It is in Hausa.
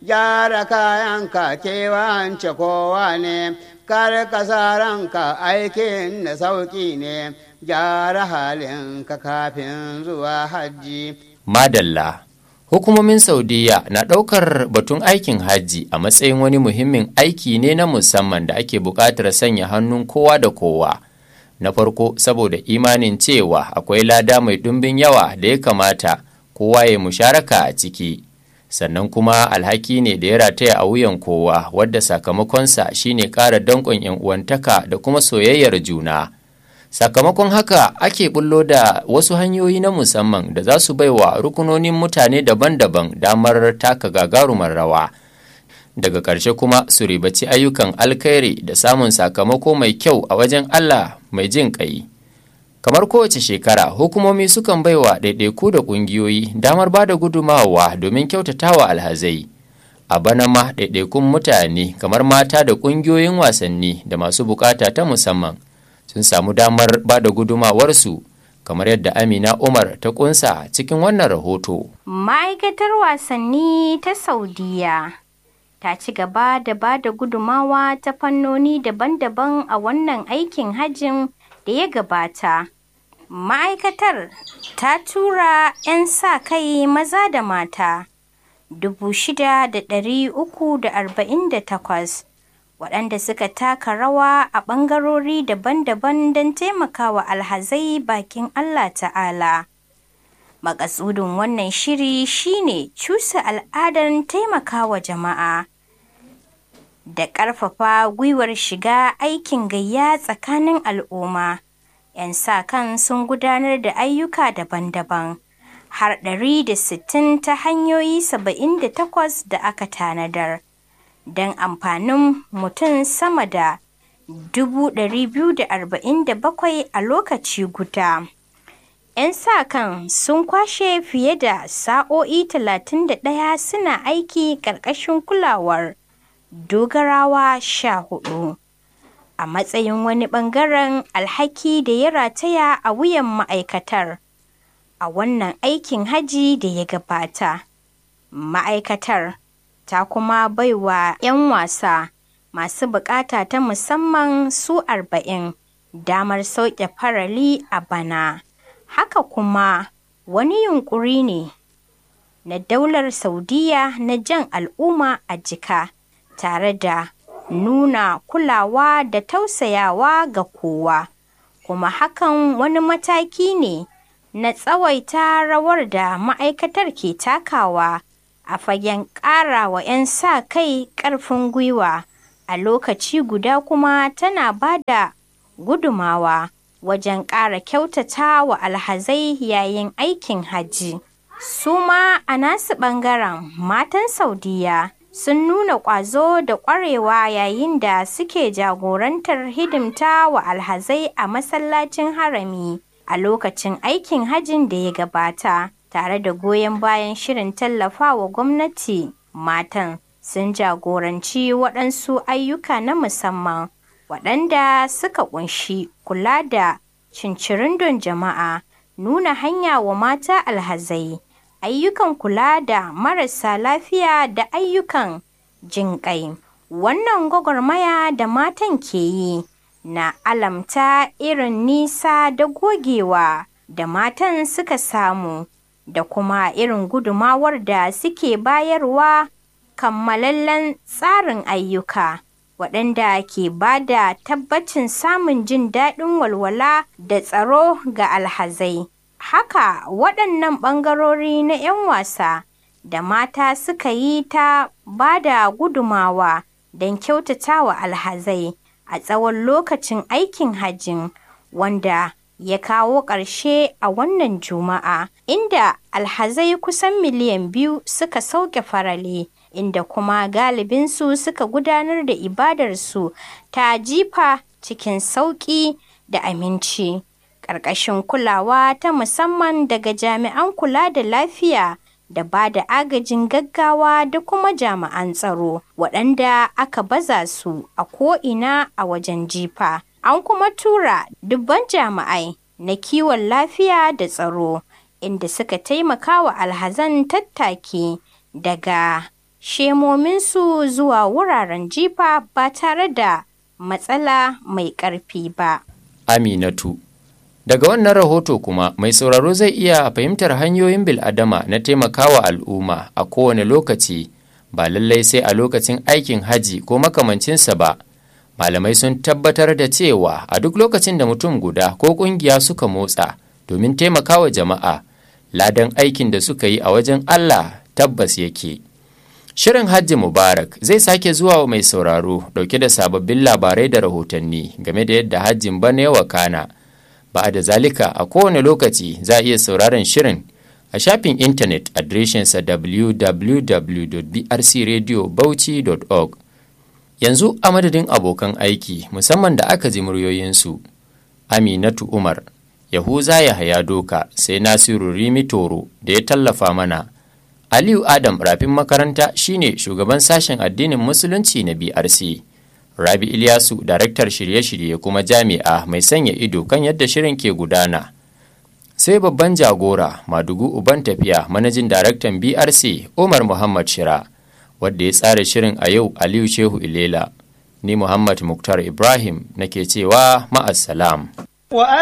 gyara kayanka kewance kowa ne kar ka sa ranka aikin da sauƙi ne gyara halinka kafin zuwa hajji Madalla. Hukumomin Saudiya na ɗaukar batun aikin hajji a matsayin wani muhimmin aiki ne na musamman da ake buƙatar sanya hannun kowa da kowa. Na farko saboda imanin cewa akwai lada mai ɗumbin yawa da ya kamata kowa ya musharaka a ciki. Sannan kuma alhaki ne da ya rataya a wuyan kowa wadda sakamakonsa shine ƙara danƙon 'yan uwantaka da kuma soyayyar juna. sakamakon haka ake bullo da wasu hanyoyi na musamman da za su baiwa rukunonin mutane daban-daban damar taka gagarumar rawa daga ƙarshe kuma su ribaci ayyukan alkhairi da samun sakamako mai kyau a wajen allah mai jin ƙai kamar kowace shekara hukumomi sukan baiwa ɗaiɗaiku da ƙungiyoyi damar ba da gudumawa domin kyautatawa alhazai a bana ma ɗaiɗaikun mutane kamar mata da ƙungiyoyin wasanni da masu bukata ta musamman sun samu damar ba da gudumawarsu kamar yadda amina umar ta kunsa cikin wannan rahoto ma'aikatar wasanni ta saudiya ta ci gaba da ba da gudumawa ta fannoni daban-daban a wannan aikin hajjin da ya gabata ma'aikatar ta tura 'yan sa kai maza da mata 6,348 waɗanda suka taka rawa a ɓangarori daban-daban don taimakawa alhazai bakin Allah ta'ala. Makasudin wannan shiri shine cusa al'adar taimakawa jama'a da ƙarfafa gwiwar shiga aikin gayya tsakanin al'umma. 'Yan sa kan sun gudanar da ayyuka daban-daban har 160 ta hanyoyi 78 da aka tanadar. don amfanin mutum sama da 247 a lokaci guda. 'Yan sa-kan sun kwashe fiye da sa'o'i 31 suna aiki ƙarƙashin kulawar dogarawa sha hudu a matsayin wani ɓangaren alhaki da ya rataya a wuyan ma'aikatar a wannan aikin haji da ya gabata. Ma'aikatar ta kuma baiwa 'yan wasa masu bukata ta musamman su arba'in damar sauke farali a bana haka kuma wani yunkuri ne na daular saudiya na jan al'umma a jika tare da nuna kulawa da tausayawa ga kowa kuma hakan wani mataki ne na tsawaita rawar da ma'aikatar ke takawa a fagen ƙara wa 'yan sa kai ƙarfin gwiwa a lokaci guda kuma tana ba da gudumawa wajen ƙara kyautata wa alhazai yayin aikin hajji. Su ma a nasu ɓangaren matan Saudiya sun nuna ƙwazo da ƙwarewa yayin da suke jagorantar hidimta wa alhazai a masallacin harami a lokacin aikin hajjin da ya gabata. tare da goyon bayan shirin tallafawa gwamnati matan sun jagoranci waɗansu ayyuka na musamman waɗanda suka ƙunshi kula da cincirindon jama'a nuna hanya wa mata alhazai ayyukan kula da marasa lafiya da ayyukan jinƙai wannan gwagwarmaya da matan ke yi na alamta irin nisa da gogewa da matan suka samu da kuma irin gudumawar da suke bayarwa kammalallen tsarin ayyuka waɗanda ke ba da tabbacin samun jin daɗin walwala da tsaro ga alhazai. Haka waɗannan ɓangarori na 'yan wasa da mata suka yi ta ba da gudumawa don kyautatawa alhazai a tsawon lokacin aikin hajjin wanda ya kawo ƙarshe a wannan juma'a inda alhazai kusan miliyan biyu suka sauke farale inda kuma galibinsu suka gudanar da ibadarsu ta jifa cikin sauƙi da aminci ƙarƙashin kulawa ta musamman daga jami'an kula da lafiya da ba da agajin gaggawa da kuma jami'an tsaro waɗanda aka baza su a ko'ina a wajen jifa an kuma tura dubban jami'ai na kiwon lafiya da tsaro inda suka taimaka wa alhazan tattaki daga shemominsu zuwa wuraren jifa ba tare da matsala mai ƙarfi ba. Aminatu Daga wannan rahoto kuma mai sauraro zai iya fahimtar hanyoyin bil'adama na taimakawa al'umma a kowane lokaci ba lallai sai a lokacin aikin haji ko makamancinsa ba. Malamai sun tabbatar da cewa a duk lokacin da mutum guda ko ƙungiya suka motsa domin taimakawa jama'a ladan aikin da suka yi a wajen Allah tabbas yake. Shirin Hajji Mubarak zai sake zuwa wa mai sauraro dauke da sababbin labarai da rahotanni game da yadda hajjin bana ya wakana. Ba da zalika a kowane lokaci za a iya sauraron shirin a shafin intanet adireshinsa www.brcradiobauchi.org. Yanzu a madadin abokan aiki musamman da aka ji muryoyinsu. Aminatu Umar, Yahuza Yahaya Doka sai Nasiru Rimi Toro da ya tallafa mana. Aliyu Adam rafin makaranta shine shugaban sashen addinin musulunci na BRC. Rabi Ilyasu daraktar shirye-shirye kuma jami'a mai sanya ido kan yadda shirin ke gudana. Sai babban jagora Madugu Uban tafiya manajin daraktan BRC Umar Muhammad Shira wadda ya tsara shirin a yau Aliyu Shehu Ilela. Ni Muhammad Muktar Ibrahim nake cewa ma'assalam.